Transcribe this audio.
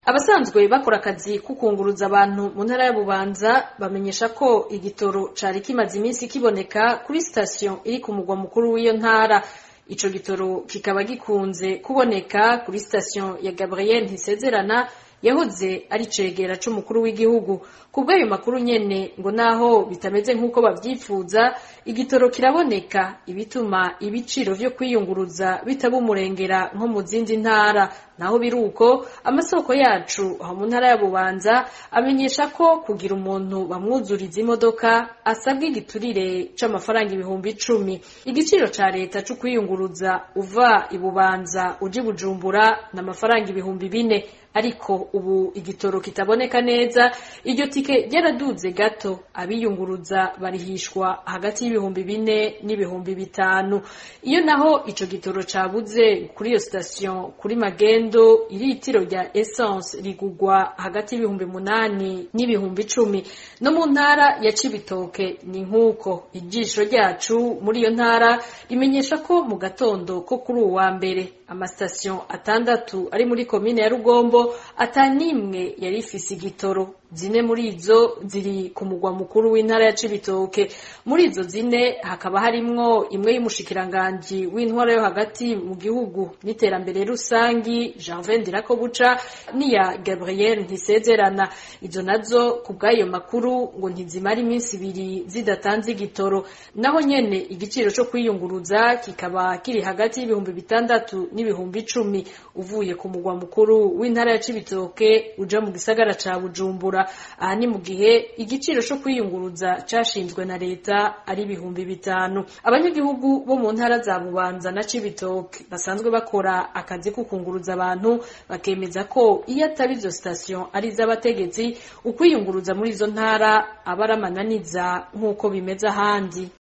abasanzwe bakora akazi ko kunguruza abantu mu ntara ya Bubanza bamenyesha ko igitoro cari kimaze iminsi kiboneka kuri sitasiyo iri ku mugwa mukuru w'iyo ntara ico gitoro kikaba gikunze kuboneka kuri sitasiyo ya Gabriel Ntisezerana yahoze ari cegera c'umukuru w'igihugu kubw'ayo makuru nyene ngo naho bitameze nk'uko bavyifuza igitoro kiraboneka ibituma ibiciro vyo kwiyunguruza bitaba umurengera nko mu zindi ntara naho biruko amasoko yacu aho mu ntara ya Bubanza amenyesha ko kugira umuntu bamwuzuriza imodoka asabwa igiturire c'amafaranga ibihumbi icumi igiciro ca leta co kwiyunguruza uva i Bubanza uja i Bujumbura n'amafaranga ibihumbi bine ariko ubu igitoro kitaboneka neza iryo tike ryaraduze gato abiyunguruza barihishwa hagati y'ibihumbi bine n'ibihumbi bitanu iyo naho ico gitoro cabuze kuri iyo sitasiyo kuri magendo iritiro rya essence rigugwa hagati y'ibihumbi munani n'ibihumbi icumi no mu ntara ya cibitoke ni nk'uko ijisho ryacu muri iyo ntara rimenyesha ko mu gatondo ko kuri uwa mbere amasitasiyo atandatu ari muri komine ya rugombo atanimwe yari ifise igitoro zine muri izo ziri ku mugwa mukuru w'intara ya Cibitoke muri izo zine hakaba harimwo imwe y'umushikiranganji w'intwara yo hagati mu gihugu n'iterambere rusangi Janvier Ndirakobuca n'iya Gabriel Ntisezerana izo nazo ku bw'ayo makuru ngo ntizimara iminsi ibiri zidatanze igitoro naho nyene igiciro co kwiyunguruza kikaba kiri hagati y'ibihumbi bitandatu n'ibihumbi icumi uvuye ku mugwa mukuru w'intara ya Cibitoke uja mu gisagara ca Bujumbura aha ni mu gihe igiciro co kwiyunguruza cashinzwe na leta ari ibihumbi bitanu abanyagihugu bo mu ntara za Bubanza na Cibitoke basanzwe bakora akazi ko kunguruza abantu bakemeza ko iyo atari izo sitasiyo ari iz'abategetsi ukwiyunguruza muri izo ntara aba ari amananiza nk'uko bimeze ahandi